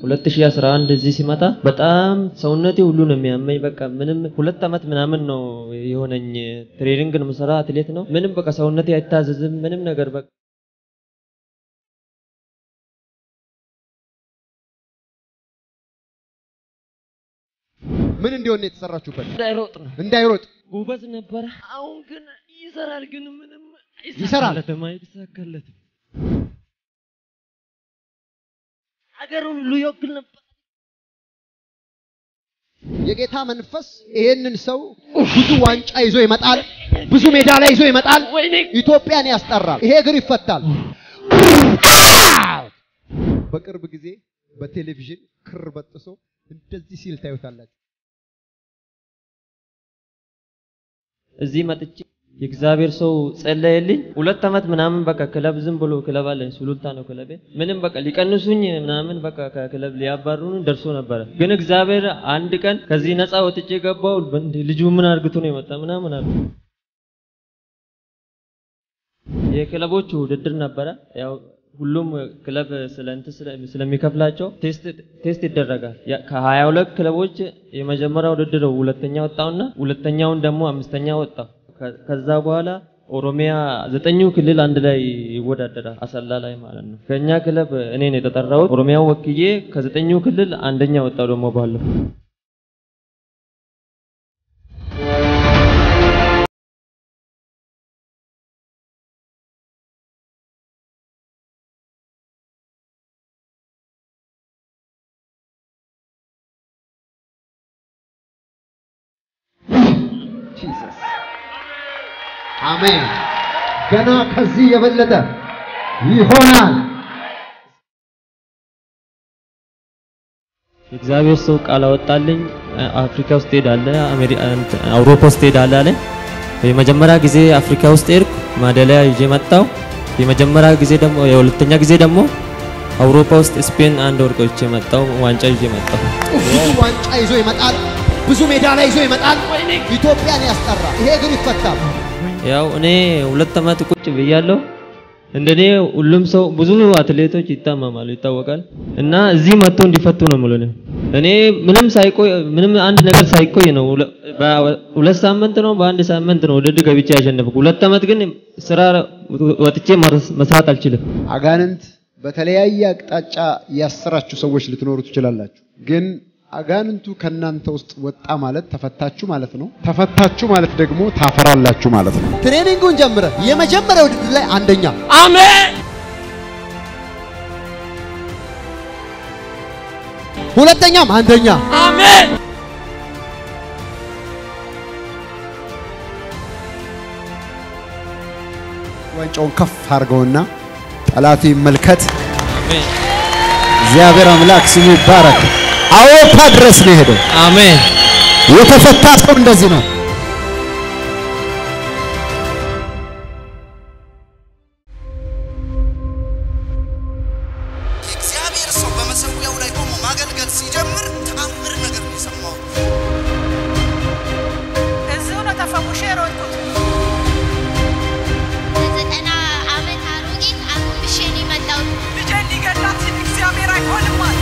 2011 እዚህ ሲመጣ በጣም ሰውነቴ ሁሉ ነው የሚያመኝ። በቃ ምንም ሁለት ዓመት ምናምን ነው የሆነኝ። ትሬኒንግ ነው የምሰራ፣ አትሌት ነው። ምንም በቃ ሰውነቴ አይታዘዝም ምንም ነገር በቃ ምን እንዲሆን ነው የተሰራችሁበት? እንዳይሮጥ ነው እንዳይሮጥ ጉበት ነበረ። አሁን ግን ይሰራል፣ ግን ምንም ይሰራል። አይሳካለትም፣ አይሳካለትም። ሀገሩን ሁሉ ይወክል ነበር። የጌታ መንፈስ ይሄንን ሰው ብዙ ዋንጫ ይዞ ይመጣል፣ ብዙ ሜዳሊያ ይዞ ይመጣል፣ ወይኔ ኢትዮጵያን ያስጠራል። ይሄ እግር ይፈታል። በቅርብ ጊዜ በቴሌቪዥን ክር በጥሶ እንደዚህ ሲል ታዩታላችሁ። እዚህ መጥቼ የእግዚአብሔር ሰው ጸለየልኝ። ሁለት ዓመት ምናምን በቃ ክለብ ዝም ብሎ ክለብ አለኝ፣ ሱሉልታ ነው ክለቤ። ምንም በቃ ሊቀንሱኝ ምናምን በቃ ከክለብ ሊያባሩን ደርሶ ነበረ። ግን እግዚአብሔር አንድ ቀን ከዚህ ነፃ ወጥቼ ገባው። እንዴ ልጁ ምን አርግቶ ነው የመጣ ምናምን አሉ። የክለቦቹ ውድድር ነበረ። ያው ሁሉም ክለብ ስለ እንትን ስለ- ስለሚከፍላቸው ቴስት ቴስት ይደረጋል። ያ- ከሀያ ሁለት ክለቦች የመጀመሪያ ውድድር ሁለተኛ ወጣውና ሁለተኛውን ደግሞ አምስተኛ ወጣው። ከ- ከዛ በኋላ ኦሮሚያ ዘጠኙ ክልል አንድ ላይ ይወዳደራል፣ አሰላ ላይ ማለት ነው። ከኛ ክለብ እኔ ነው የተጠራሁት። ኦሮሚያን ወክዬ ከዘጠኙ ክልል አንደኛ ወጣው ደግሞ ባለፈው ጂሰስ አሜን። ገና ከዚህ የበለጠ ይሆናል። የእግዚአብሔር ሰው ቃል አወጣልኝ። አፍሪካ ውስጥ ሄዳለህ፣ አሜሪ- እንትን አውሮፓ ውስጥ ሄዳለህ አለኝ። የመጀመሪያ ጊዜ አፍሪካ ውስጥ ሄድኩ፣ ማደሊያ ይዤ መጣሁ። የመጀመሪያ ጊዜ ደግሞ የሁለተኛ ጊዜ ደግሞ አውሮፓ ውስጥ ስፔን አንድ ወርቅ ይዤ መጣሁ፣ ዋንጫ ይዤ መጣሁ። ብዙ ዋንጫ ይዞ ይመጣል፣ ብዙ ሜዳሊያ ይዞ ይመጣል፣ ኢትዮጵያን ያስጠራል። ይሄ እግር ይፈታል። ያው እኔ ሁለት ዓመት ቁጭ ብያለሁ። እንደኔ ሁሉም ሰው ብዙ አትሌቶች ይታመማሉ ይታወቃል። እና እዚህ መጥቶ እንዲፈቱ ነው የምለው እኔ። እኔ ምንም ሳይቆይ ምንም አንድ ነገር ሳይቆይ ነው ሁለ- በሁለት ሳምንት ነው በአንድ ሳምንት ነው ውድድር ገብቼ ያሸነፍኩ። ሁለት ዓመት ግን ስራ ወጥቼ መርስ- መስራት አልችልም። አጋንንት በተለያየ አቅጣጫ ያሰራችሁ ሰዎች ልትኖሩ ትችላላችሁ። ግን አጋንንቱ ከእናንተ ውስጥ ወጣ ማለት ተፈታችሁ ማለት ነው። ተፈታችሁ ማለት ደግሞ ታፈራላችሁ ማለት ነው። ትሬኒንጉን ጀምረ የመጀመሪያ ውድድር ላይ አንደኛ፣ አሜን ሁለተኛም አንደኛ። አሜን ዋንጫውን ከፍ አድርገውና ጠላቱ ይመልከት። አሜን እግዚአብሔር አምላክ ስሙ ይባረክ። አውሮፓ ድረስ ነው የሄደው። አሜን የተፈታ ሰው እንደዚህ ነው። የእግዚአብሔር ሰው በመሰዊያው ላይ ቆሞ ማገልገል ሲጀምር ተአምር ነገር ነው የሰማው። እዚሁ ነው ተፈውሼ የሮጥኩት። ዘጠና ዓመት አሮጊት አጎንብሼ ነው የመጣሁት። ልጄን ሊገላት ሲል እግዚአብሔር አይሆንም አለ።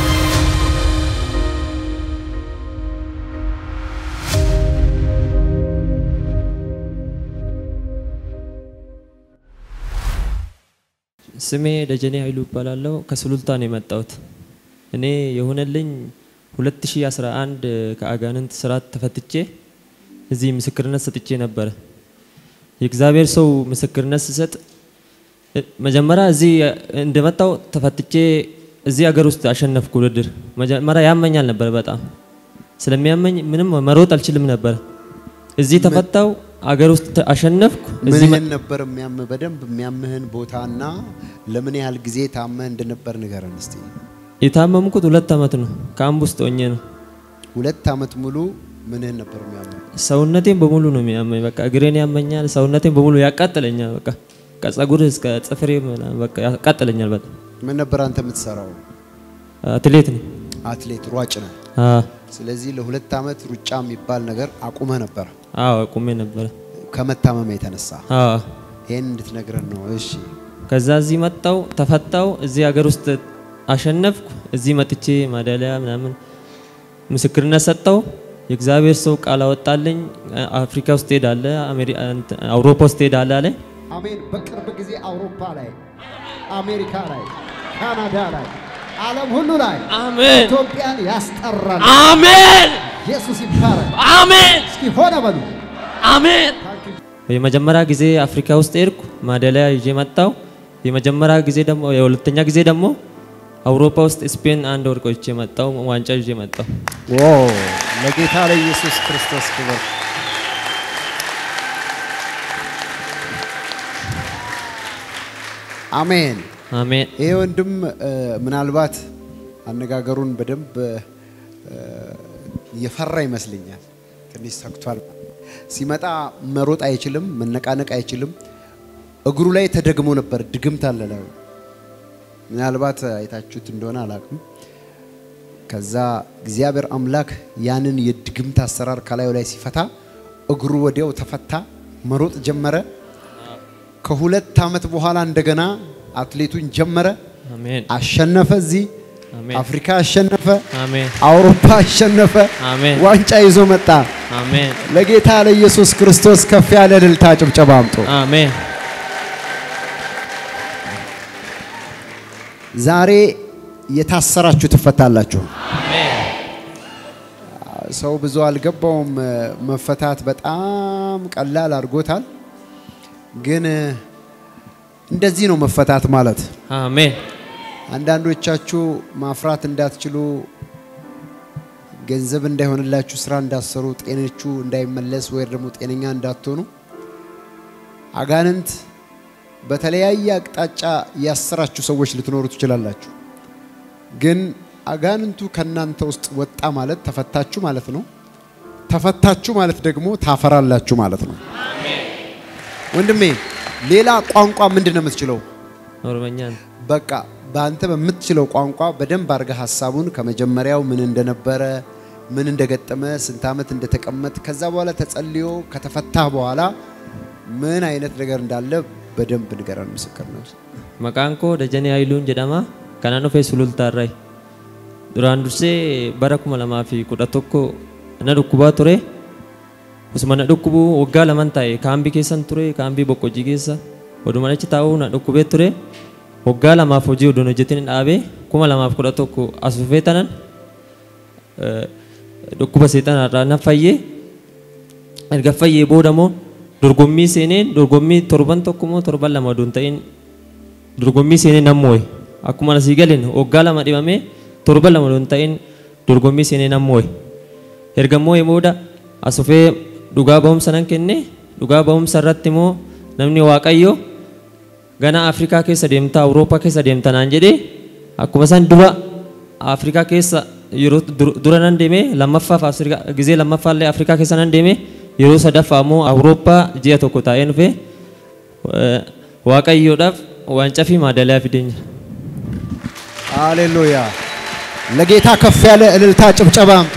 ስሜ ደጀኔ ኃይሉ እባላለሁ። ከሱሉልታ ነው የመጣሁት። እኔ የሆነልኝ 2011 ከአጋንንት ስርዓት ተፈትቼ እዚህ ምስክርነት ሰጥቼ ነበረ። የእግዚአብሔር ሰው ምስክርነት ስሰጥ እ- መጀመሪያ እዚህ እንደመጣው ተፈትቼ እዚህ ሀገር ውስጥ አሸነፍኩ ውድድር። መጀመሪያ ያመኛል ነበር በጣም ስለሚያመኝ ምንም መሮጥ አልችልም ነበር። እዚህ ተፈታው አገር ውስጥ ተ- አሸነፍኩ። እዚህ መ- ምንህን ነበር የሚያምህ? በደንብ የሚያምህን ቦታና ለምን ያህል ጊዜ ታመህ እንደነበር ንገረን እስቲ። የታመምኩት ሁለት ዓመት ነው። ከአምብ ውስጥ ሆኜ ነው። ሁለት ዓመት ሙሉ ምንህን ነበር የሚያምህ? ሰውነቴን በሙሉ ነው የሚያመኝ። በቃ እግሬን ያመኛል፣ ሰውነቴን በሙሉ ያቃጥለኛል። በቃ ከጸጉር እስከ ጥፍሬ ምናምን በቃ ያቃጥለኛል በጣም። ምን ነበር አንተ የምትሰራው? አትሌት ነኝ። አትሌት ሯጭ ነህ። አዎ ስለዚህ ለሁለት ዓመት ሩጫ የሚባል ነገር አቁመህ ነበር አዎ ቁሜ ነበረ። ከመታመም የተነሳ አዎ ይህን እንድትነግረን ነው። እሺ ከዛ እዚህ መጣው ተፈታው። እዚህ ሀገር ውስጥ አሸነፍኩ። እዚህ መጥቼ ማዳሊያ ምናምን ምስክርነት ሰጠው። የእግዚአብሔር ሰው ቃል አወጣልኝ። አፍሪካ ውስጥ ሄዳለ፣ አውሮፓ ውስጥ ሄዳለ አለ። አሜን። በቅርብ ጊዜ አውሮፓ ላይ፣ አሜሪካ ላይ፣ ካናዳ ላይ፣ ዓለም ሁሉ ላይ አሜን ኢትዮጵያን ያስጠራል። አሜን ኢየሱስ ይባረክ። አሜን እስኪ ሆነ በሉ። አሜን። የመጀመሪያ ጊዜ አፍሪካ ውስጥ ሄድኩ፣ ማዳሊያ ይዤ መጣው። የመጀመሪያ ጊዜ ደግሞ የሁለተኛ ጊዜ ደግሞ አውሮፓ ውስጥ ስፔን አንድ ወርቅ ይዤ መጣው፣ ዋንጫ ይዤ መጣው። ዋው! ለጌታ ለኢየሱስ ክርስቶስ ክብር። አሜን። አሜን ይሄ ወንድም እ፣ ምናልባት አነጋገሩን በደንብ እ፣ እየፈራ ይመስለኛል። ትንሽ ሰግቷል። ሲመጣ መሮጥ አይችልም፣ መነቃነቅ አይችልም። እግሩ ላይ ተደግሞ ነበር፣ ድግምት አለ ላዩ። ምናልባት አይታችሁት እንደሆነ አላውቅም። ከዛ እግዚአብሔር አምላክ ያንን የድግምት አሰራር ከላዩ ላይ ሲፈታ እግሩ ወዲያው ተፈታ፣ መሮጥ ጀመረ። ከሁለት ዓመት በኋላ እንደገና አትሌቱን ጀመረ፣ አሜን አሸነፈ። እዚህ አሜን አፍሪካ አሸነፈ፣ አሜን አውሮፓ አሸነፈ፣ አሜን ዋንጫ ይዞ መጣ። አሜን ለጌታ ለኢየሱስ ክርስቶስ ከፍ ያለ እልልታ ጭብጨባ አምጡ። አሜን ዛሬ የታሰራችሁ ትፈታላችሁ። አሜን ሰው ብዙ አልገባውም። መፈታት በጣም ቀላል አድርጎታል። ግን እንደዚህ ነው መፈታት ማለት። አሜን አንዳንዶቻችሁ ማፍራት እንዳትችሉ፣ ገንዘብ እንዳይሆንላችሁ፣ ስራ እንዳትሰሩ፣ ጤናችሁ እንዳይመለስ ወይ ደግሞ ጤነኛ እንዳትሆኑ አጋንንት በተለያየ አቅጣጫ ያሰራችሁ ሰዎች ልትኖሩ ትችላላችሁ። ግን አጋንንቱ ከእናንተ ውስጥ ወጣ ማለት ተፈታችሁ ማለት ነው። ተፈታችሁ ማለት ደግሞ ታፈራላችሁ ማለት ነው። ወንድሜ ሌላ ቋንቋ ምንድን ነው የምትችለው? ኦሮመኛ ነው። በቃ በአንተ በምትችለው ቋንቋ በደንብ አድርገህ ሀሳቡን ከመጀመሪያው ምን እንደነበረ ምን እንደገጠመ ስንት ዓመት እንደተቀመጥ ከዛ በኋላ ተጸልዮ ከተፈታህ በኋላ ምን አይነት ነገር እንዳለ በደንብ ንገረን። ምስክር ነው። Maqaan koo Dajanee Hayiluun jedhama. Kanan dhufee sulultaarraa. Duraan dursee bara kuma lamaa fi kudha tokko na dhukkubaa ture. Osuma na dhukkubu waggaa laman taa'e kaambii keessan ture kaambii boqqojii keessa. Oduma achi taa'uu na dhukkubee ture. Waggaa lamaaf hojii odoon hojjetin dhaabee kuma lamaaf kudha tokko as dhufee tanan eh, dhukkuba seexanaarraa na fayyee erga fayyee booda immoo dorgommii seeneen dorgommii torban tokko moo torban lama odoon ta'in dorgommii seenee nan moo'e akkuma asii galeen waggaa lama dhibamee torban lama odoon ta'in dorgommii seenee nan moo'e erga moo'e booda as dhufee dhugaa ba'umsa nan kenne dhugaa ba'umsa irratti immoo namni waaqayyo gana afrikaa keessa deemta awurooppaa keessa deemta naan jedhee akkuma san dura afrikaa keessa yeroo dur- dura nan deemee lammaffaaf Afrikaa- gizee lammaffaallee afrikaa keessa nan deemee yeroo sadaffaa immoo awurooppaa ji'a tokko taa'ee dhufee eh, waaqayyoodhaaf waancaa fi maadaaliyaa fideenya. ሃሌሉያ! ለጌታ ከፍ ያለ እልልታ ጭብጨባ አምጡ።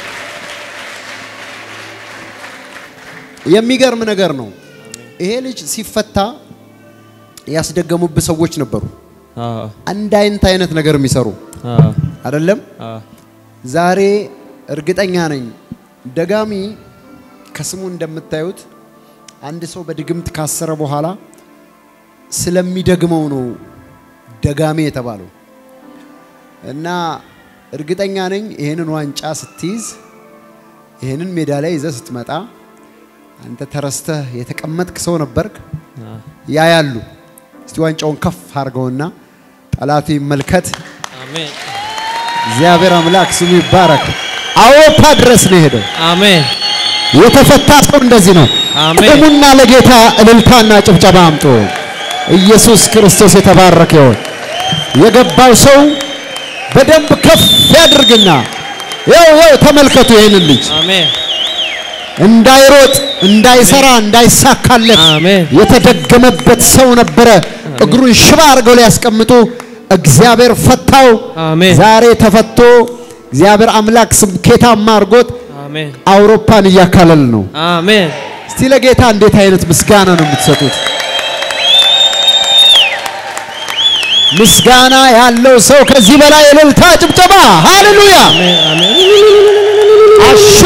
የሚገርም ነገር ነው። ይሄ ልጅ ሲፈታ ያስደገሙብህ ሰዎች ነበሩ። አዎ፣ አንድ አይነት አይነት ነገር የሚሰሩ አዎ፣ አይደለም። አዎ፣ ዛሬ እርግጠኛ ነኝ ደጋሚ ከስሙ እንደምታዩት አንድ ሰው በድግምት ካሰረ በኋላ ስለሚደግመው ነው ደጋሚ የተባለው። እና እርግጠኛ ነኝ ይህንን ዋንጫ ስትይዝ ይህንን ሜዳሊያ ይዘህ ስትመጣ አንተ ተረስተህ የተቀመጥክ ሰው ነበርክ። አዎ። ያ ያሉ እስቲ ዋንጫውን ከፍ አድርገውና ጠላቱ ይመልከት። አሜን፣ እግዚአብሔር አምላክ ስሙ ይባረክ። አውሮፓ ድረስ ነው የሄደው። አሜን፣ የተፈታ ሰው እንደዚህ ነው። አሜን። ቁሙና ለጌታ እልልታና ጭብጨባ አምጡ። ኢየሱስ ክርስቶስ የተባረከ ይሁን። የገባው ሰው በደንብ ከፍ ያድርግና ያው ያው ተመልከቱ ይህንን ልጅ አሜን፣ እንዳይሮጥ፣ እንዳይሰራ፣ እንዳይሳካለት አሜን። የተደገመበት ሰው ነበረ። እግሩን ሽባ አድርገው ሊያስቀምጡ እግዚአብሔር ፈታው። አሜን። ዛሬ ተፈቶ እግዚአብሔር አምላክ ስኬታማ አድርጎት አሜን፣ አውሮፓን እያካለል ነው። አሜን። እስቲ ለጌታ እንዴት አይነት ምስጋና ነው የምትሰጡት? ምስጋና ያለው ሰው ከዚህ በላይ እልልታ፣ ጭብጨባ፣ ሃሌሉያ አሜን አሜን አሹ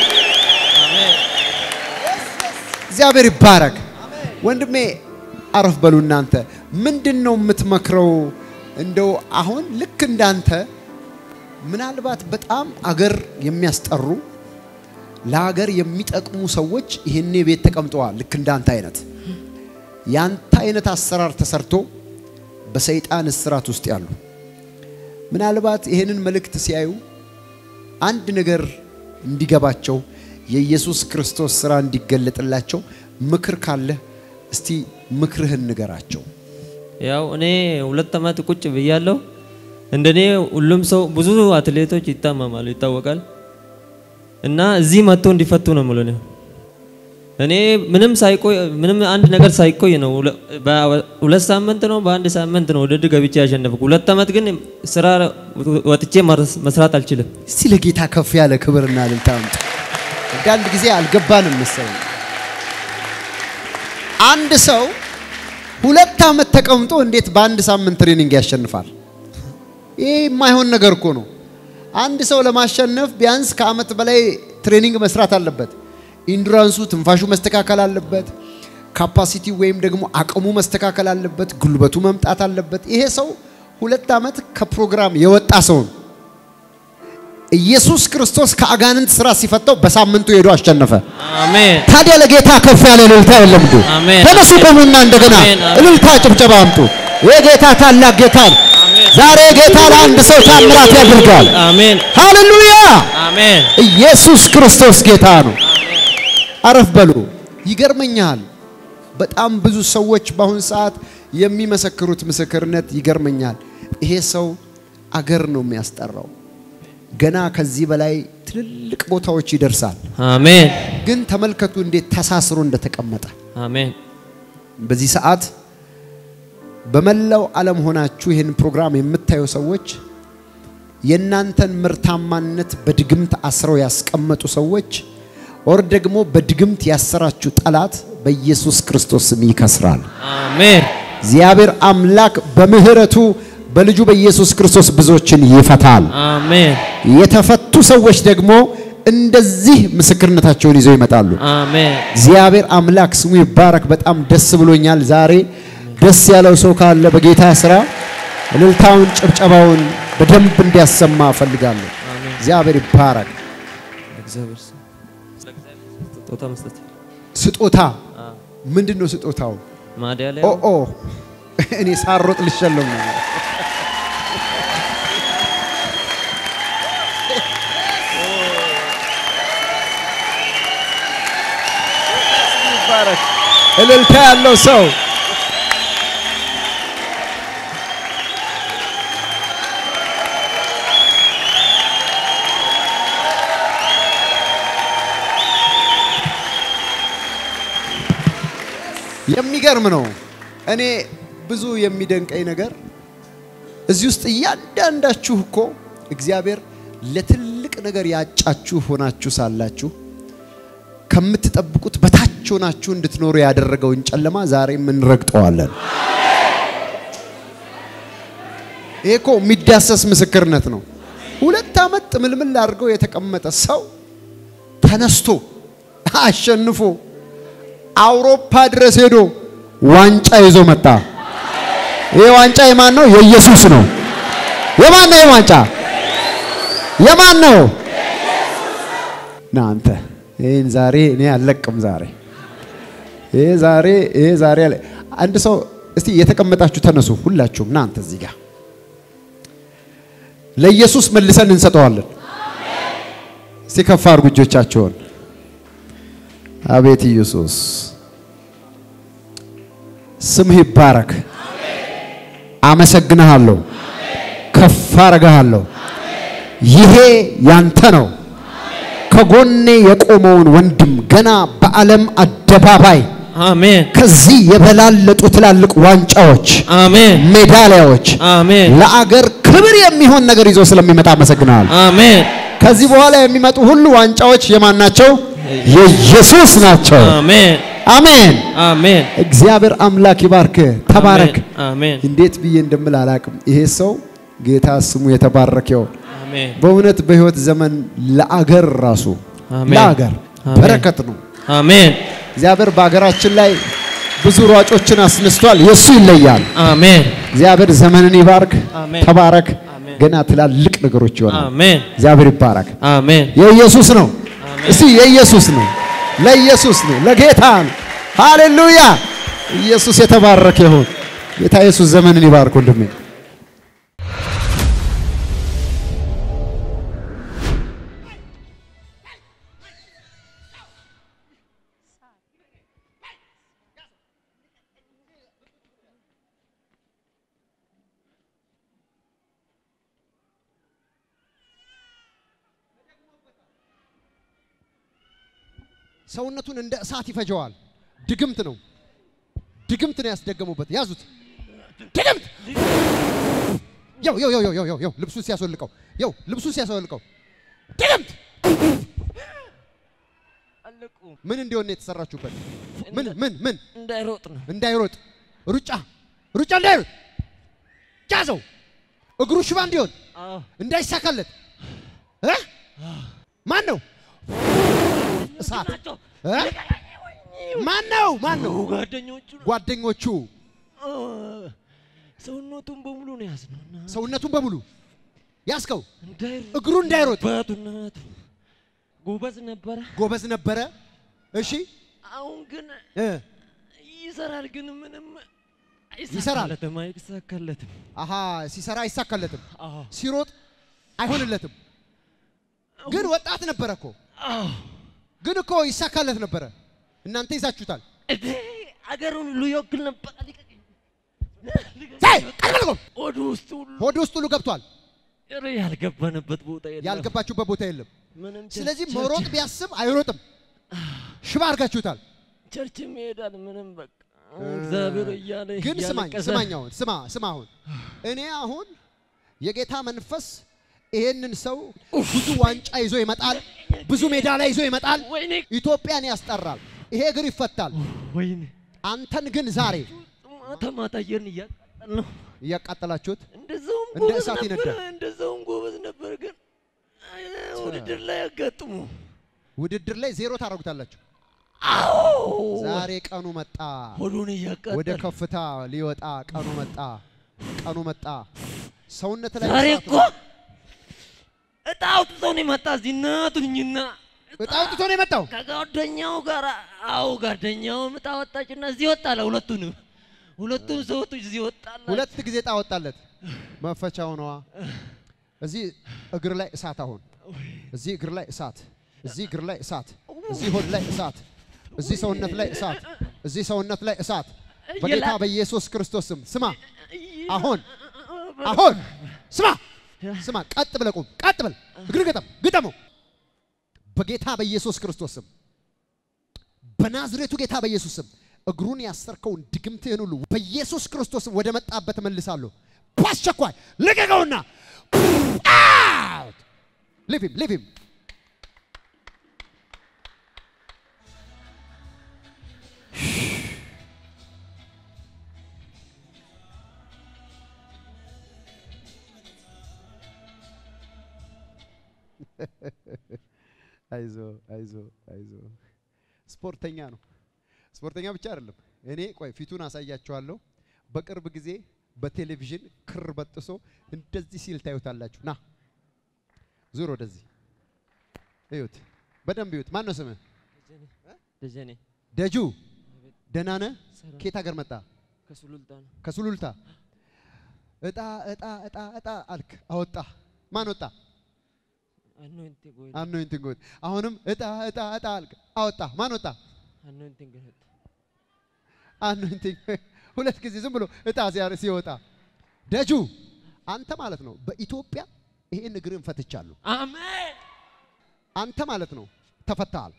እግዚአብሔር ይባረክ። ወንድሜ አረፍ በሉ እናንተ። ምንድን ነው የምትመክረው? እንደው አሁን ልክ እንዳንተ ምናልባት በጣም አገር የሚያስጠሩ ለሀገር የሚጠቅሙ ሰዎች ይህኔ ቤት ተቀምጠዋል። ልክ እንዳንተ አይነት ያንተ አይነት አሰራር ተሰርቶ በሰይጣን እስራት ውስጥ ያሉ ምናልባት ይህንን መልእክት ሲያዩ አንድ ነገር እንዲገባቸው የኢየሱስ ክርስቶስ ስራ እንዲገለጥላቸው ምክር ካለ እስቲ ምክርህን ንገራቸው። ያው እኔ ሁለት ዓመት ቁጭ ብያለሁ። እንደኔ ሁሉም ሰው ብዙ አትሌቶች ይታመማሉ ይታወቃል። እና እዚህ መጥቶ እንዲፈቱ ነው የምለው እኔ። እኔ ምንም ሳይቆይ ምንም አንድ ነገር ሳይቆይ ነው ሁለ- በሁለት ሳምንት ነው በአንድ ሳምንት ነው ውድድር ገብቼ ያሸነፍኩ። ሁለት ዓመት ግን ስራ ወጥቼ መርስ- መስራት አልችልም። እስቲ ለጌታ ከፍ ያለ ክብርና እልልታ አምጡ። አንዳንድ ጊዜ አልገባንም መሰለኝ። አንድ ሰው ሁለት ዓመት ተቀምጦ እንዴት በአንድ ሳምንት ትሬኒንግ ያሸንፋል? ይህ የማይሆን ነገር እኮ ነው። አንድ ሰው ለማሸነፍ ቢያንስ ከዓመት በላይ ትሬኒንግ መስራት አለበት። ኢንዱራንሱ፣ ትንፋሹ መስተካከል አለበት። ካፓሲቲ ወይም ደግሞ አቅሙ መስተካከል አለበት። ጉልበቱ መምጣት አለበት። ይሄ ሰው ሁለት ዓመት ከፕሮግራም የወጣ ሰው ነው። ኢየሱስ ክርስቶስ ከአጋንንት ስራ ሲፈታው በሳምንቱ ሄዶ አሸነፈ። አሜን ታዲያ ለጌታ ከፍ ያለ እልልታ የለም እንዴ? አሜን። ተነሱ ቆሙና እንደገና አሜን፣ አሜን። እልልታ ጭብጨባ አምጡ። የጌታ ታላቅ ጌታ ነው። ዛሬ ጌታ ለአንድ ሰው ታምራት ያደርጋል። አሜን ሃሌሉያ! አሜን ኢየሱስ ክርስቶስ ጌታ ነው። አረፍ በሉ። ይገርመኛል። በጣም ብዙ ሰዎች በአሁን ሰዓት የሚመሰክሩት ምስክርነት ይገርመኛል። ይሄ ሰው አገር ነው የሚያስጠራው። ገና ከዚህ በላይ ትልልቅ ቦታዎች ይደርሳል። አሜን ግን ተመልከቱ እንዴት ተሳስሮ እንደተቀመጠ። አሜን በዚህ ሰዓት በመላው ዓለም ሆናችሁ ይህን ፕሮግራም የምታዩ ሰዎች የእናንተን ምርታማነት በድግምት አስረው ያስቀመጡ ሰዎች ኦር ደግሞ በድግምት ያሰራችሁ ጠላት በኢየሱስ ክርስቶስ ስም ይከስራል። አሜን እግዚአብሔር አምላክ በምህረቱ በልጁ በኢየሱስ ክርስቶስ ብዙዎችን ይፈታል። አሜን የተፈቱ ሰዎች ደግሞ እንደዚህ ምስክርነታቸውን ይዘው ይመጣሉ። አሜን እግዚአብሔር አምላክ ስሙ ይባረክ። በጣም ደስ ብሎኛል ዛሬ። ደስ ያለው ሰው ካለ በጌታ ስራ እልልታውን፣ ጭብጨባውን በደንብ እንዲያሰማ እፈልጋለሁ። እግዚአብሔር ይባረክ። እግዚአብሔር ስም ስጦታ መስጠት ስጦታ ምንድን ነው ስጦታው? ማዳሊያ ኦ ኦ እኔ ሳሮጥ ልሸለም ነው። ይባረክ። እልልታ ያለው ሰው የሚገርም ነው። እኔ ብዙ የሚደንቀኝ ነገር እዚህ ውስጥ እያንዳንዳችሁ እኮ እግዚአብሔር ለትልቅ ነገር ያጫችሁ ሆናችሁ ሳላችሁ ከምትጠብቁት በታች ሆናችሁ እንድትኖሩ ያደረገውን ጨለማ ዛሬም እንረግጠዋለን። ይሄ እኮ የሚዳሰስ ምስክርነት ነው። ሁለት ዓመት ጥምልምል አድርገው የተቀመጠ ሰው ተነስቶ አሸንፎ አውሮፓ ድረስ ሄዶ ዋንጫ ይዞ መጣ። ይሄ ዋንጫ የማን ነው? የኢየሱስ ነው። የማን ነው? ዋንጫ የማን ነው? እናንተ ይህን ዛሬ እኔ አልለቅም። ዛሬ ይሄ ዛሬ ይሄ ዛሬ አለ አንድ ሰው እስቲ የተቀመጣችሁ ተነሱ፣ ሁላችሁም እናንተ እዚህ ጋር ለኢየሱስ መልሰን እንሰጠዋለን። እስቲ ከፍ አድርጉ እጆቻችሁን። አቤት ኢየሱስ ስምህ ይባረክ። አመሰግንሃለሁ፣ ከፍ አረግሃለሁ። ይሄ ያንተ ነው። ከጎኔ የቆመውን ወንድም ገና በዓለም አደባባይ አሜን ከዚህ የበላለጡ ትላልቅ ዋንጫዎች፣ አሜን ሜዳሊያዎች አሜን ለአገር ክብር የሚሆን ነገር ይዞ ስለሚመጣ አመሰግንሃለሁ። አሜን ከዚህ በኋላ የሚመጡ ሁሉ ዋንጫዎች የማን ናቸው? የኢየሱስ ናቸው። አሜን አሜን። አሜን እግዚአብሔር አምላክ ይባርክ። ተባረክ። አሜን እንዴት ብዬ እንደምል አላቅም። ይሄ ሰው ጌታ ስሙ የተባረከ ይሁን። አሜን በእውነት በህይወት ዘመን ለአገር ራሱ አሜን። ለአገር አሜን። በረከት ነው። አሜን እግዚአብሔር በሀገራችን ላይ ብዙ ሯጮችን አስነስቷል። የእሱ ይለያል። አሜን እግዚአብሔር ዘመንን ይባርክ። አሜን። ተባረክ። አሜን። ገና ትላልቅ ነገሮች ይሆናል። አሜን እግዚአብሔር ይባረክ። አሜን የኢየሱስ ነው። አሜን። እስቲ የኢየሱስ ነው፣ ለኢየሱስ ነው፣ ለጌታ ነው። ሃሌሉያ! ኢየሱስ የተባረከ ይሁን። ጌታ ኢየሱስ ዘመንን ይባርክ ወንድሜ። ሰውነቱን እንደ እሳት ይፈጀዋል። ድግምት ነው፣ ድግምት ነው ያስደገሙበት። ያዙት፣ ድግምት ያው ያው ያው ያው ያው ያው ልብሱን ሲያስወልቀው ያው ልብሱን ሲያስወልቀው ድግምት አለቁ ምን እንዲሆን ነው የተሰራችሁበት? ምን ምን ምን እንዳይሮጥ ነው እንዳይሮጥ ሩጫ ሩጫ እንዳይሮጥ ያዘው። እግሩ ሽባ እንዲሆን አዎ እንዳይሳካለት እ ማን ነው እሳት ናቸው እ ማን ነው ማን ነው ጓደኞቹ ጓደኞቹ አ፣ ሰውነቱን በሙሉ ነው ያዝነውና ሰውነቱን በሙሉ ያስከው እንዳይሮጥ እግሩ እንዳይሮጥ በቱነቱ ጎበዝ ነበረ ጎበዝ ነበረ። እሺ አሁን ግን እ ይሰራል ግን ምንም ይሰራል። አይሳካለትም አይሳካለትም አሃ ሲሰራ አይሳካለትም፣ አዎ ሲሮጥ አይሆንለትም። ግን ወጣት ነበረ እኮ አዎ ግን እኮ ይሳካለት ነበረ። እናንተ ይዛችሁታል። እዴ አገሩን ሁሉ ይወክል ነበር ልቀቀኝ ሳይ ቀልበልቆም ሆዱ ውስጥ ሁሉ ሆድ ውስጥ ሁሉ ገብቷል። ኧረ ያልገባንበት ቦታ የለም ያልገባችሁበት ቦታ የለም። ምንም ቸርች- ስለዚህ ቸርች- መሮጥ ቢያስብ አይሮጥም። ሽባ አድርጋችሁታል። ቸርችም ይሄዳል ምንም በቃ እግዚአብሔር እያለ ግን ስማኝ እያለቀሰ ስማኝ፣ አሁን ስማ ስማ፣ አሁን እኔ አሁን የጌታ መንፈስ ይሄንን ሰው ብዙ ዋንጫ ይዞ ይመጣል፣ ብዙ ሜዳሊያ ይዞ ይመጣል፣ ወይኔ ኢትዮጵያን ያስጠራል። ይሄ እግር ይፈታል። ወይኔ አንተን ግን ዛሬ ማታ ማታ አየርን እያቃጠል ነው እያቃጠላችሁት እንደዛውም እንደ ጎበዝ እሳት ነበር ይነዳል። እንደዛውም ጎበዝ ነበር ግን አይ፣ ውድድር ላይ ያጋጥሙ ውድድር ላይ ዜሮ ታደርጉታላችሁ። አዎ ዛሬ ቀኑ መጣ። ሆዱን ወደ እያቃጠል ከፍታ ሊወጣ ቀኑ መጣ። ቀኑ መጣ። ሰውነት ላይ ዛሬ እሳት እኮ እጣ አውጥቶ ነው የመጣ እዚህ እናቱኝና እጣ አውጥቶ ነው የመጣው። ከጓደኛው ጋር አዎ ጓደኛውም እጣ ወጣችና እዚህ ወጣለ ሁለቱንም ሁለቱም ሰዎች እዚህ ወጣላ ሁለት ጊዜ እጣ ወጣለት። መፈቻው ነዋ። እዚህ እግር ላይ እሳት፣ አሁን እዚህ እግር ላይ እሳት፣ እዚህ እግር ላይ እሳት፣ እዚህ ሆድ ላይ እሳት፣ እዚህ ሰውነት ላይ እሳት፣ እዚህ ሰውነት ላይ እሳት በጌታ በኢየሱስ ክርስቶስ ስም ስማ። አሁን አሁን ስማ ስማ፣ ቀጥ ብለህ ቁም፣ ቀጥ ብለህ እግር ግጠም፣ ግጠመው በጌታ በኢየሱስ ክርስቶስ ስም በናዝሬቱ ጌታ በኢየሱስ ስም እግሩን ያሰርከውን ድግምትህን ሁሉ በኢየሱስ ክርስቶስ ስም ወደ መጣበት መልሳለሁ። በአስቸኳይ ልቀቀውና out! Leave him, leave him. አይዞ አይዞ አይዞ ስፖርተኛ ነው። ስፖርተኛ ብቻ አይደለም። እኔ ቆይ ፊቱን አሳያችኋለሁ። በቅርብ ጊዜ በቴሌቪዥን ክር በጥሶ እንደዚህ ሲል ታዩታላችሁ። ና ዙር ወደዚህ እዩት፣ በደንብ እዩት። ማን ነው ስምህ? ደጀኔ ደጁ ደህና ነህ? ሰላም። ከየት ሀገር መጣ? ከሱሉልታ ነው ከሱሉልታ። እጣ እጣ እጣ እጣ አልክ፣ አወጣ። ማን ወጣ? አኖይንቲንግ ወይ አኖይንቲንግ ወጥ። አሁንም እጣ እጣ እጣ አልክ፣ አወጣ። ማን ወጣ? አኖይንቲንግ እህት አኖይንቲንግ ሁለት ጊዜ ዝም ብሎ እጣ ሲያር ሲወጣ ደጁ አንተ ማለት ነው በኢትዮጵያ ይሄን እግርን ፈትቻለሁ። አሜን አንተ ማለት ነው ተፈታሃል።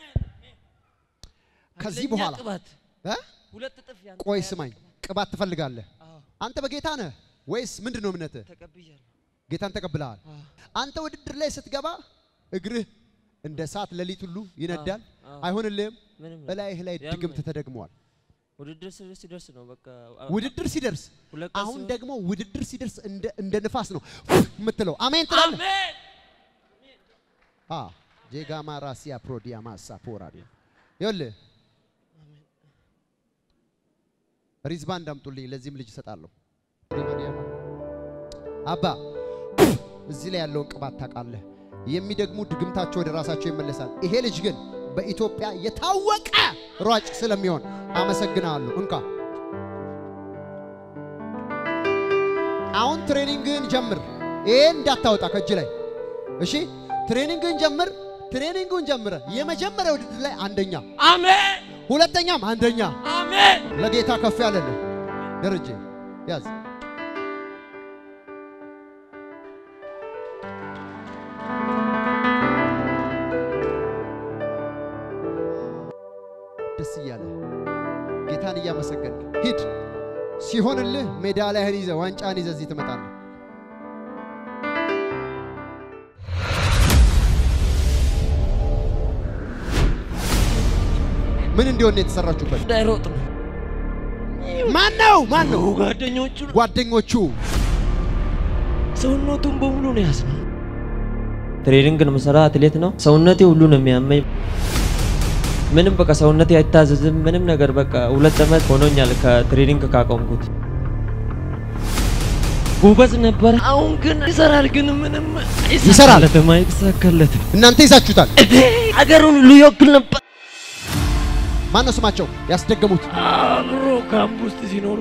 ከዚህ አንደኛ በኋላ ቅባት እ? ሁለት እጥፍ ያንተ ቆይ ያለ ስማኝ፣ ቅባት። ቅባት ትፈልጋለህ? አዎ አንተ በጌታ ነህ ወይስ ምንድን ነው እምነትህ? ተቀብያለሁ ጌታን ተቀብለሃል። አዎ አንተ ውድድር ላይ ስትገባ እግርህ እንደ እሳት ሌሊት ሁሉ ይነዳል። አዎ። አይሆንልህም። ምንም እላይህ ላይ ያመኝ። ድግምት ተደግመዋል። ውድድር ስር ሲደርስ ነው በቃ አ- ውድድር ሲደርስ ሁለት ቀን አሁን ሲሆን- ደግሞ ውድድር ሲደርስ እንደ እንደ ንፋስ ነው የምትለው። አሜን ትላለህ። አሜን አ ጄጋማ ራሲያ ፕሮዲያ ማሳ ፖራዲ ይኸውልህ ሪዝባን እንዳምጡልኝ ለዚህም ልጅ እሰጣለሁ። አባ እዚህ ላይ ያለውን ቅባት ታውቃለህ። የሚደግሙ ድግምታቸው ወደ ራሳቸው ይመለሳል። ይሄ ልጅ ግን በኢትዮጵያ የታወቀ ሯጭ ስለሚሆን አመሰግናለሁ። እንካ አሁን ትሬኒንግህን ጀምር። ይሄን እንዳታወጣ ከእጅ ላይ እሺ። ትሬኒንግህን ጀምር። ትሬኒንጉን ጀምረ የመጀመሪያ ውድድር ላይ አንደኛ፣ አሜን ሁለተኛም አንደኛ። አሜን ለጌታ ከፍ ያለልህ ደረጀ ያዝ። ደስ እያለ ጌታን እያመሰገንክ ሂድ። ሲሆንልህ ሜዳሊያህን ይዘህ ዋንጫን ይዘህ እዚህ ትመጣለህ። ምን እንዲሆን ነው የተሰራችሁበት? እንዳይሮጥ ነው ማን ነው ማን ነው? ጓደኞቹ ጓደኞቹ ሰውነቱን በሙሉ ነው ያዝነው። ትሬኒንግ ነው የምሰራ፣ አትሌት ነው። ሰውነቴ ሁሉ ነው የሚያመኝ። ምንም በቃ ሰውነቴ አይታዘዝም። ምንም ነገር በቃ ሁለት ዓመት ሆኖኛል ከትሬኒንግ ካቆምኩት። ጎበዝ ነበር። አሁን ግን ይሰራል፣ ግን ምንም ይሰራል። አይሳካለትም፣ አይሳካለትም። እናንተ ይዛችሁታል። አገሩን ሁሉ ይወክል ነበር። ማን ነው ስማቸው ያስደገሙት? አብሮ ካምፕ ውስጥ ሲኖሩ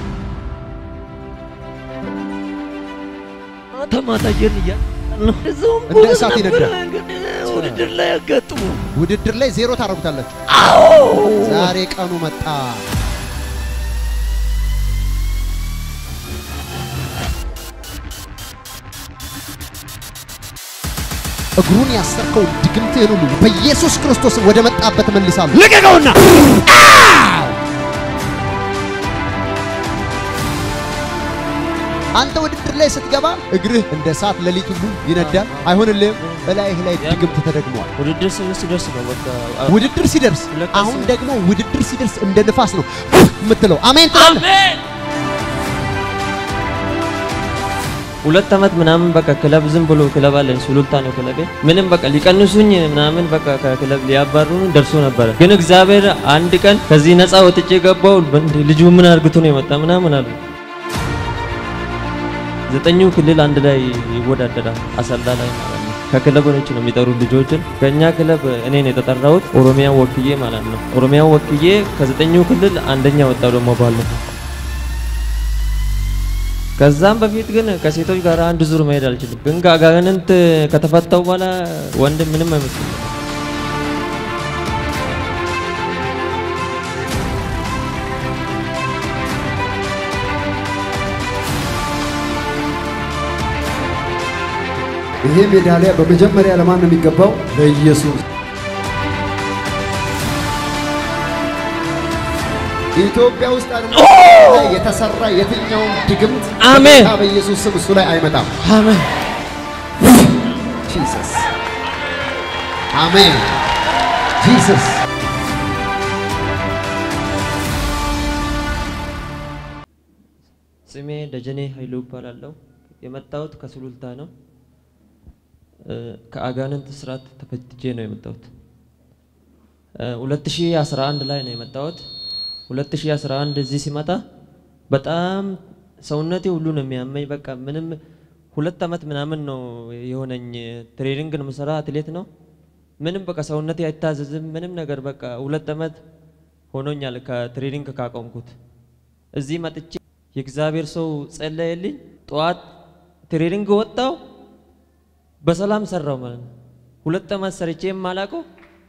ማታ ማታ እየን እያልን ነው። እዛውም እንደ ጎበዝ እሳት ነበር፣ ይነዳል። ግን ውድድር ላይ ያጋጥሙ ውድድር ላይ ዜሮ ታደርጉታላችሁ። ዛሬ ቀኑ መጣ። እግሩን ያሰርከው ድግምትህን ሁሉ በኢየሱስ ክርስቶስ ወደ መጣበት መልሳለሁ። ልቀቀውና አንተ ውድድር ላይ ስትገባ እግርህ እንደ እሳት ሌሊት ሁሉ ይነዳል። አይሆንልህም። በላይህ ላይ ድግምት ተደግሟል። ውድድር ስር ሲደርስ ነው በቃ አ- ውድድር ሲደርስ ሁለት አሁን ቀን ደግሞ ውድድር ሲደርስ እንደ ንፋስ ነው የምትለው። አሜን ትላለህ። አሜን። ሁለት ዓመት ምናምን በቃ ክለብ ዝም ብሎ ክለብ አለኝ፣ ሱሉልታ ነው ክለቤ። ምንም በቃ ሊቀንሱኝ ምናምን በቃ ከክለብ ሊያባሩን ደርሶ ነበረ። ግን እግዚአብሔር አንድ ቀን ከዚህ ነፃ ወጥቼ ገባው። ልጁ ምን አርግቶ ነው የመጣ ምናምን አሉ። ዘጠኙ ክልል አንድ ላይ ይወዳደራል አሰላ ላይ ማለት ነው። ከክለቦች ነው የሚጠሩ ልጆችን። ከኛ ክለብ እኔ ነው የተጠራሁት ኦሮሚያ ወክዬ ማለት ነው። ኦሮሚያ ወክዬ ከዘጠኙ ክልል አንደኛ ወጣው ደግሞ ባለፈው። ከዛም በፊት ግን ከሴቶች ጋር አንድ ዙር መሄድ አልችልም። ግን ከአጋንንት ከተፈታው በኋላ ወንድ ምንም አይመስልም። ይሄ ሜዳሊያ በመጀመሪያ ለማን ነው የሚገባው? ለኢየሱስ። ኢትዮጵያ ውስጥ አይደለም የተሰራ የትኛውም ድግምት አሜን። በጌታ በኢየሱስ ስም እሱ ላይ አይመጣም። አሜን ጂሰስ አሜን። ጂሰስ ስሜ ደጀኔ ኃይሉ እባላለሁ። የመጣሁት ከሱሉልታ ነው። እ፣ ከአጋንንት ስርዓት ተፈትቼ ነው የመጣሁት። እ፣ 2011 ላይ ነው የመጣሁት። 2011 እዚህ ሲመጣ በጣም ሰውነቴ ሁሉ ነው የሚያመኝ። በቃ ምንም ሁለት ዓመት ምናምን ነው የሆነኝ። ትሬኒንግ ነው የምሰራ፣ አትሌት ነው። ምንም በቃ ሰውነቴ አይታዘዝም። ምንም ነገር በቃ ሁለት ዓመት ሆኖኛል ከትሬኒንግ ካቆምኩት። እዚህ መጥቼ የእግዚአብሔር ሰው ጸለየልኝ። ጠዋት ትሬኒንግ ወጣው በሰላም ሰራው ማለት ነው። ሁለት ዓመት ሰርቼ የማላውቀው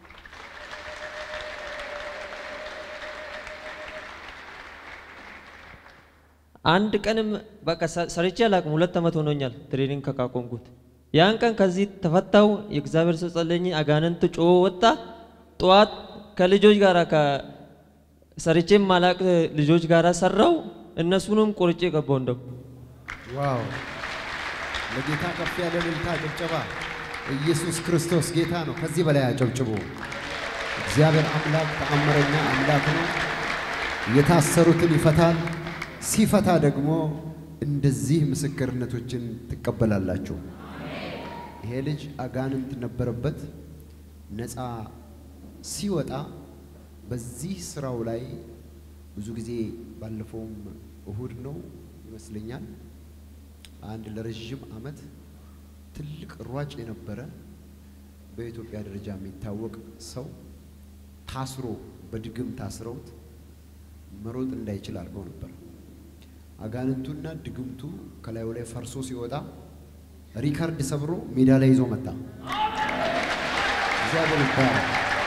አንድ ቀንም በቃ ሰ- ሰርቼ አላውቅም። ሁለት ዓመት ሆኖኛል ትሬኒንግ ከቃቆምኩት። ያን ቀን ከዚህ ተፈታው። የእግዚአብሔር ሰው ጸለየኝ። አጋንንት ጮ ወጣ። ጠዋት ከልጆች ጋር ሰርቼ ማላቅ ልጆች ጋር ሰራው። እነሱንም ቆርጬ ገባው እንደው ዋው! ለጌታ ከፍ ያለ እልልታ ጭብጨባ። ኢየሱስ ክርስቶስ ጌታ ነው። ከዚህ በላይ አጨብጭቡ። እግዚአብሔር አምላክ ተአምረኛ አምላክ ነው። የታሰሩትን ይፈታል። ሲፈታ ደግሞ እንደዚህ ምስክርነቶችን ትቀበላላችሁ። ይሄ ልጅ አጋንንት ነበረበት። ነፃ ሲወጣ በዚህ ስራው ላይ ብዙ ጊዜ ባለፈውም እሁድ ነው ይመስለኛል አንድ ለረዥም ዓመት ትልቅ ሯጭ የነበረ በኢትዮጵያ ደረጃ የሚታወቅ ሰው ታስሮ በድግም ታስረውት መሮጥ እንዳይችል አድርገው ነበር። አጋንንቱና ድግምቱ ከላዩ ላይ ፈርሶ ሲወጣ ሪከርድ ሰብሮ ሜዳ ላይ ይዞ መጣ። እግዚአብሔር ይባረክ።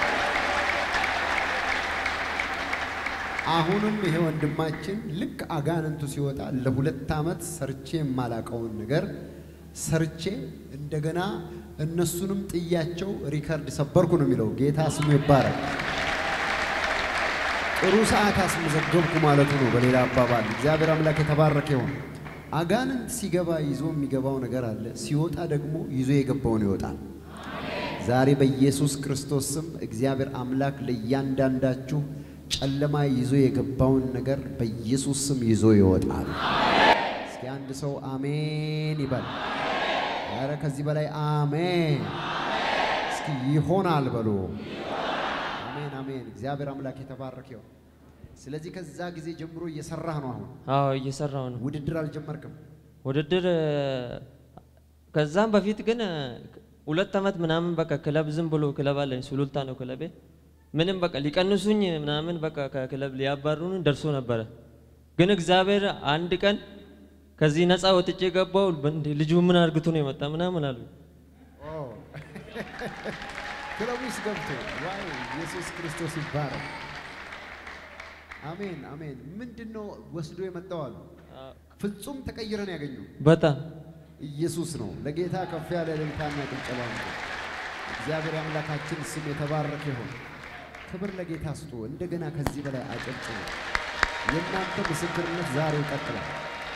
አሁንም ይሄ ወንድማችን ልክ አጋንንቱ ሲወጣ ለሁለት ዓመት ሰርቼ የማላቀውን ነገር ሰርቼ እንደገና እነሱንም ጥያቸው ሪከርድ ሰበርኩ ነው የሚለው። ጌታ ስሙ ይባረክ። ጥሩ ሰዓት አስመዘገብኩ ማለቱ ነው። በሌላ አባባል እግዚአብሔር አምላክ የተባረከ ይሁን። አጋንንት ሲገባ ይዞ የሚገባው ነገር አለ፣ ሲወጣ ደግሞ ይዞ የገባውን ይወጣል። ዛሬ በኢየሱስ ክርስቶስ ስም እግዚአብሔር አምላክ ለእያንዳንዳችሁ ጨለማ ይዞ የገባውን ነገር በኢየሱስ ስም ይዞ ይወጣል። እስኪ አንድ ሰው አሜን ይበል። ኧረ ከዚህ በላይ አሜን። እስኪ ይሆናል በሉ። አሜን አሜን። እግዚአብሔር አምላክ የተባረከ ይሁን። ስለዚህ ከዛ ጊዜ ጀምሮ እየሰራህ ነው። አሁን አዎ እየሰራው ነው ውድድር አልጀመርክም? ውድድር እ፣ ከዛም በፊት ግን እ፣ ሁለት ዓመት ምናምን በቃ ክለብ ዝም ብሎ ክለብ አለኝ ሱሉልታ ነው ክለቤ ምንም በቃ ሊቀንሱኝ ምናምን በቃ ከክለብ ሊያባሩን ደርሶ ነበረ ግን እግዚአብሔር አንድ ቀን ከዚህ ነፃ ወጥቼ ገባው እንዴ ልጁ ምን አርግቶ ነው የመጣ ምናምን አሉ ክለቡ ውስጥ ገብቶ ዋይ ኢየሱስ ክርስቶስ ይባረክ። አሜን አሜን። ምንድን ነው ወስዶ የመጣው አሉ? ፍጹም ተቀይረን ያገኘው በጣም ኢየሱስ ነው። ለጌታ ከፍ ያለ እልልታና ጭብጨባ ነው። እግዚአብሔር አምላካችን ስም የተባረከ ይሁን። ክብር ለጌታ ስጡ። እንደገና ከዚህ በላይ አጨብጭቡ። የእናንተ ምስክርነት ዛሬ ይቀጥላል።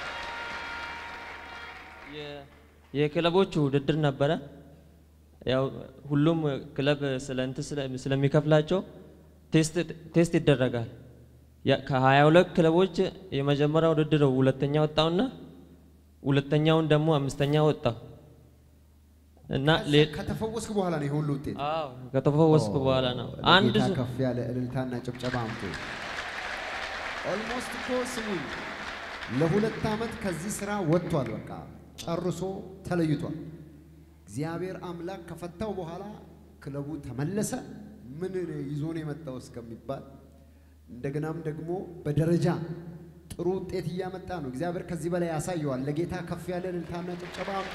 የ- የክለቦቹ ውድድር ነበረ። ያው ሁሉም ክለብ ስለ እንትን ስለ- ስለሚከፍላቸው ቴስት ቴስት ይደረጋል። ያ- ከሀያ ሁለት ክለቦች የመጀመሪያ ውድድር ሁለተኛ ወጣውና ሁለተኛውን ደግሞ አምስተኛ ወጣው እና ሌ- ከተፈወስክ በኋላ ነው ይሄ ሁሉ ውጤት። አዎ ከተፈወስኩ በኋላ ነው አንድ ለጌታ ዙ- ከፍ ያለ እልልታና ጭብጨባ አምጡ። ኦልሞስት እኮ ስሙኝ፣ ለሁለት ዓመት ከዚህ ስራ ወጥቷል። በቃ ጨርሶ ተለይቷል። እግዚአብሔር አምላክ ከፈታው በኋላ ክለቡ ተመለሰ። ምን ይዞ ነው የመጣው እስከሚባል እንደገናም ደግሞ በደረጃ ጥሩ ውጤት እያመጣ ነው። እግዚአብሔር ከዚህ በላይ ያሳየዋል። ለጌታ ከፍ ያለ እልልታና ጭብጨባ አምጡ።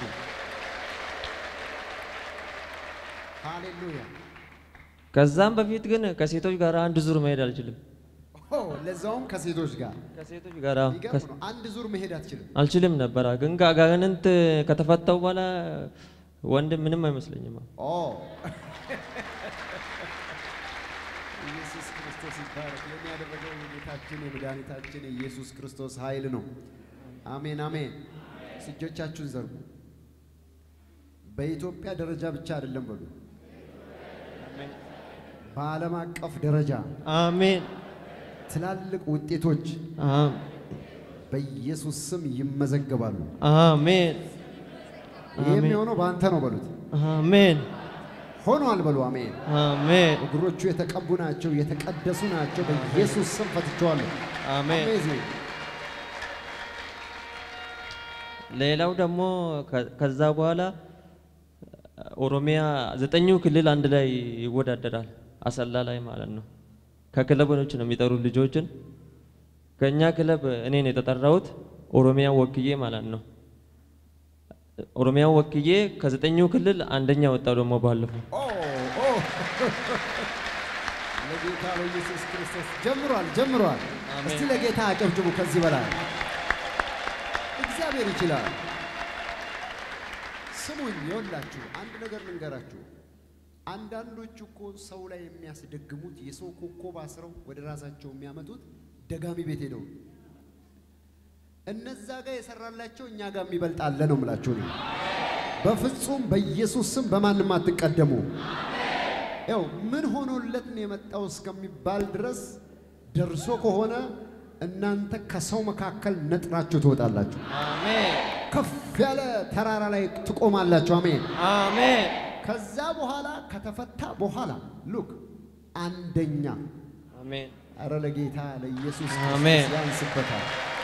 ሃሌሉያ። ከዛም በፊት ግን ከሴቶች ጋር አንድ ዙር መሄድ አልችልም። ኦ ለዛውም ከሴቶች ጋር ከሴቶች ጋር አዎ፣ ይገርም ከስ- ነው። አንድ ዙር መሄድ አትችልም። አልችልም ነበረ። ግን ከአጋንንት ከተፈታው በኋላ ወንድ ምንም አይመስለኝም። ኦ ኢየሱስ ክርስቶስ ይባረክ። የሚያደረገው የጌታችን የመድኃኒታችን የኢየሱስ ክርስቶስ ኃይል ነው። አሜን አሜን። እጆቻችሁን ዘርጉ። በኢትዮጵያ ደረጃ ብቻ አይደለም በሉ፣ በዓለም አቀፍ ደረጃ አሜን ትላልቅ ውጤቶች አም- በኢየሱስ ስም ይመዘገባሉ። አሜን ይህ የሚሆነው በአንተ ነው በሉት። አሜን ሆኗል በሉ። አሜን። አሜን እግሮቹ የተቀቡ ናቸው፣ የተቀደሱ ናቸው። በኢየሱስ ስም ፈትቼዋለሁ። አሜን። አሜዚንግ። ሌላው ደግሞ ከ- ከዛ በኋላ ኦሮሚያ ዘጠኙ ክልል አንድ ላይ ይወዳደራል። አሰላ ላይ ማለት ነው። ከክለቦች ነው የሚጠሩት ልጆችን። ከእኛ ክለብ እኔን የተጠራሁት ኦሮሚያ ወክዬ ማለት ነው። ኦሮሚያ ወክዬ ከዘጠኙ ክልል አንደኛ ወጣው ደግሞ ባለፈው ኦ ኦ ለጌታ ለኢየሱስ ክርስቶስ ጀምሯል ጀምሯል። አሜን። እስቲ ለጌታ አጨብጭቡ። ከዚህ በላይ እግዚአብሔር ይችላል። ስሙኝ፣ ይኸውላችሁ አንድ ነገር ልንገራችሁ። አንዳንዶቹ እኮ ሰው ላይ የሚያስደግሙት የሰው ኮከብ አስረው ወደ ራሳቸው የሚያመጡት ደጋሚ ቤት ሄደው እነዛ ጋር የሰራላቸው እኛ ጋር የሚበልጥ አለ ነው የምላችሁ እኔ። በፍጹም በኢየሱስ ስም በማንም አትቀደሙ። ያው ምን ሆኖለት ነው የመጣው እስከሚባል ድረስ ደርሶ ከሆነ እናንተ ከሰው መካከል ነጥራችሁ ትወጣላችሁ። አሜን ከፍ ያለ ተራራ ላይ ትቆማላችሁ። አሜን። አሜን ከዛ በኋላ ከተፈታ በኋላ ሉክ አንደኛ አሜን አረ ለጌታ ለኢየሱስ አሜን። ክርስቶስ ያንስበታል።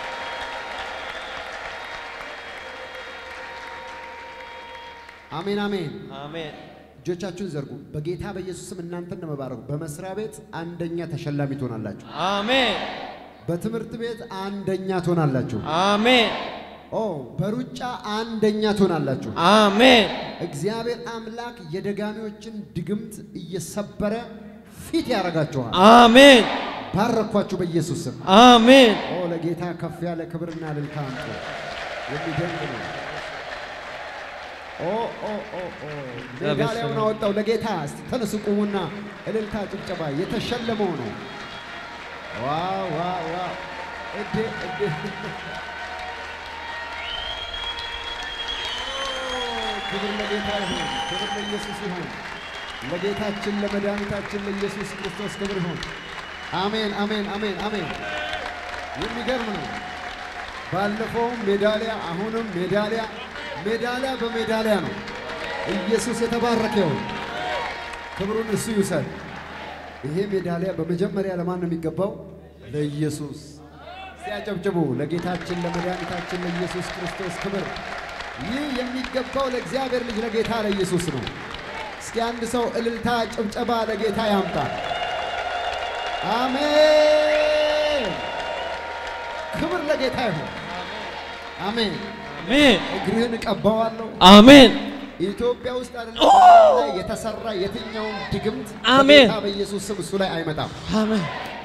አሜን አሜን። አሜን እጆቻችሁን ዘርጉ። በጌታ በኢየሱስ ስም እናንተን ነው መባረኩ። በመስሪያ ቤት አንደኛ ተሸላሚ ትሆናላችሁ። አሜን በትምህርት ቤት አንደኛ ትሆናላችሁ። አሜን ኦ በሩጫ አንደኛ ትሆናላችሁ። አሜን እግዚአብሔር አምላክ የደጋሚዎችን ድግምት እየሰበረ ፊት ያደርጋችኋል። አሜን ባረኳችሁ በኢየሱስ ስም። አሜን ኦ ለጌታ ከፍ ያለ ክብርና እልልታ አምጡ። የሚደንቅ ነው። ኦ ኦ ኦ ኦ ሜዳሊያውን አወጣው ለጌታ። እስቲ ተነሱ ቁሙና እልልታ ጭብጨባ። የተሸለመው ነው። ዋው ዋው ዋው! እዴ እዴ ክብር ለጌታ ይሁን። ክብር ለኢየሱስ ይሁን። ለጌታችን ለመድኃኒታችን ለኢየሱስ ክርስቶስ ክብር ይሁን። አሜን አሜን አሜን አሜን። የሚገርም ነው። ባለፈውም ሜዳሊያ፣ አሁንም ሜዳሊያ፣ ሜዳሊያ በሜዳሊያ ነው። ኢየሱስ የተባረከ ይሁን። ክብሩን እሱ ይውሰድ። ይሄ ሜዳሊያ በመጀመሪያ ለማን ነው የሚገባው? ለኢየሱስ። ሲያጨብጭቡ ለጌታችን ለመድኃኒታችን ለኢየሱስ ክርስቶስ ክብር። ይህ የሚገባው ለእግዚአብሔር ልጅ ለጌታ ለኢየሱስ ነው። እስኪ አንድ ሰው እልልታ ጭብጨባ ለጌታ ያምጣ። አሜን። ክብር ለጌታ ይሁን። አሜን። አሜን እግርህን እቀባዋለሁ። አሜን ኢትዮጵያ ውስጥ አይደለም በዓለም ላይ የተሰራ የትኛውም ድግምት አሜን። በጌታ በኢየሱስ ስም እሱ ላይ አይመጣም። አሜን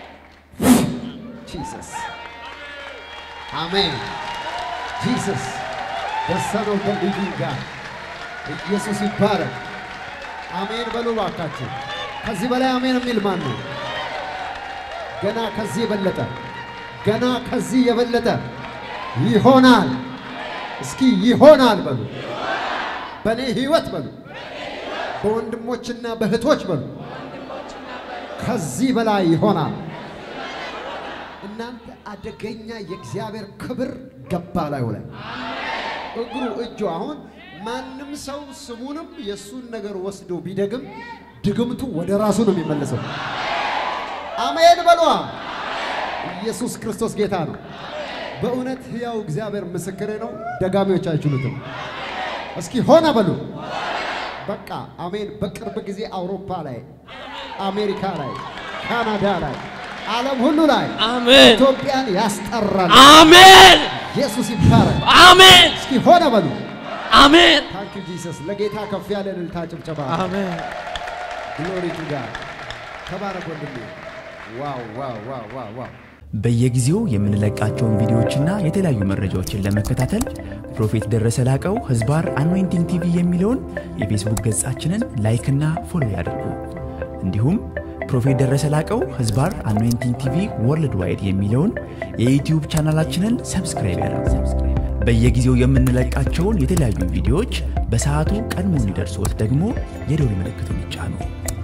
ጂሰስ አሜን። ጂሰስ ደሰኖ በልዩ ጋር ኢየሱስ ይባረክ። አሜን በሉ ባካችሁ። ከዚህ በላይ አሜን የሚል ማን ነው? ገና ከዚህ የበለጠ ገና ከዚህ የበለጠ ይሆናል። እስኪ ይሆናል በሉ። በእኔ ህይወት በሉ። በወንድሞችና በእህቶች በሉ። ከዚህ በላይ ይሆናል። እናንተ አደገኛ የእግዚአብሔር ክብር ገባ ላዩ ላይ እግሩ እጁ አሁን ማንም ሰው ስሙንም የእሱን ነገር ወስዶ ቢደግም ድግምቱ ወደ ራሱ ነው የሚመለሰው። አሜን በሏ። ኢየሱስ ክርስቶስ ጌታ ነው። በእውነት ሕያው እግዚአብሔር ምስክሬ ነው። ደጋሚዎች አይችሉትም። እስኪ ሆነ በሉ። በቃ አሜን። በቅርብ ጊዜ አውሮፓ ላይ፣ አሜሪካ ላይ፣ ካናዳ ላይ፣ ዓለም ሁሉ ላይ አሜን ኢትዮጵያን ያስጠራል። አሜን ኢየሱስ ይባረክ። አሜን እስኪ ሆነ በሉ። አሜን ታንክ ዩ ጂሰስ። ለጌታ ከፍ ያለ እልልታ ጭብጨባ። አሜን ግሎሪ ቱ ጋድ። ተባረክ ወንድሜ። ዋው ዋው ዋው ዋው ዋው በየጊዜው የምንለቃቸውን ቪዲዮዎችና የተለያዩ መረጃዎችን ለመከታተል ፕሮፌት ደረሰ ላቀው ህዝባር አኖይንቲንግ ቲቪ የሚለውን የፌስቡክ ገጻችንን ላይክና ፎሎ ያድርጉ። እንዲሁም ፕሮፌት ደረሰ ላቀው ህዝባር አኖይንቲንግ ቲቪ ወርልድ ዋይድ የሚለውን የዩትዩብ ቻናላችንን ሰብስክራይብ ያድርጉ። በየጊዜው የምንለቃቸውን የተለያዩ ቪዲዮዎች በሰዓቱ ቀድሞ እንዲደርሶት ደግሞ የደውል ምልክቱን ይጫኑ።